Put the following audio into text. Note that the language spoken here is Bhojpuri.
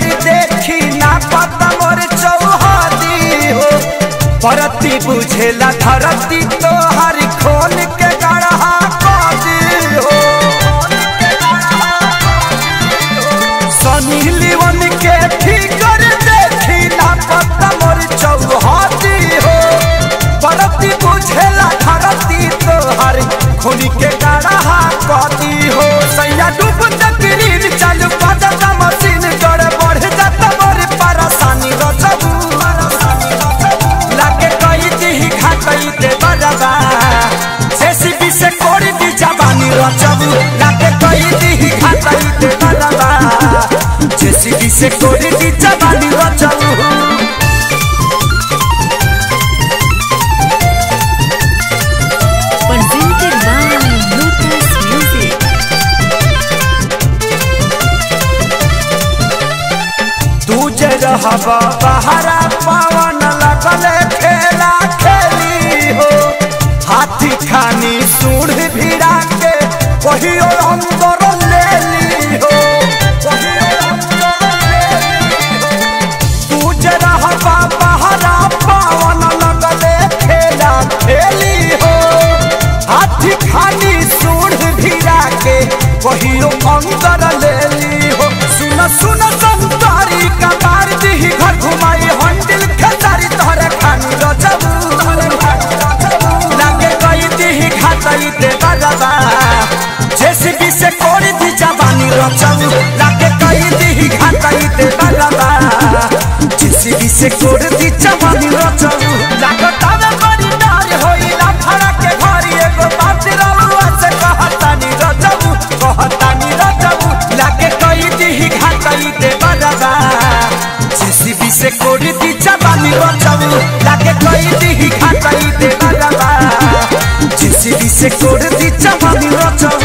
फिगर देखी ना पता मोर चौहदी हो परती बुझेला धरती तो हर खोल के गढ़ा कदी हो सनी लिवन के फिगर देखी ना पता मोर चौहदी हो परती बुझेला धरती तो हर खोल के गढ़ा कदी हो सैया डूब तकरीर चल पदता मशीन गड़ बढ़ जाता मोर परेशानी रचबू लागे कई दी खातई दे बजबा जेसीबी से कोड़ी दी जवानी रचबू लागे कई दी खातई दे बजबा जेसीबी से कोड़ी दी जवानी रचबू Presented by Lotus Music. तू जे रहबा बहरा पवन लगल खेला खेली हो हाथी खानी सूढ़ भिड़ा के कहियो अंदर ले ली हो कहियो अंदर ले ली हो। तू जे रहबा बहरा पवन लगल खेला खेली हो हाथी खानी सूढ़ भिड़ा के कहियो अंदर ले ली हो सुन सुन संतारी कबार दी घर घुमाई हंडिल खेतारी तोहरे खानी रचबू लागे कई दी खातई दे बजबा जेसीबी से कोड़ी दी जवानी रचबू लागे कई दी खातई दे बजबा जेसीबी से कोड़ी दी जवानी रचबू लागे तावे बड़ी डार होइला फड़ा के घरी एगो बात रलुआ से कहतानी रचबू कहतानी रचबू लागे कई दी खातई दे बजबा जेसीबी से कोड़ी दी जवानी रचबू लागे कई दी खातई दे बजबा जेसीबी से कोड़ी दी जवानी रचबू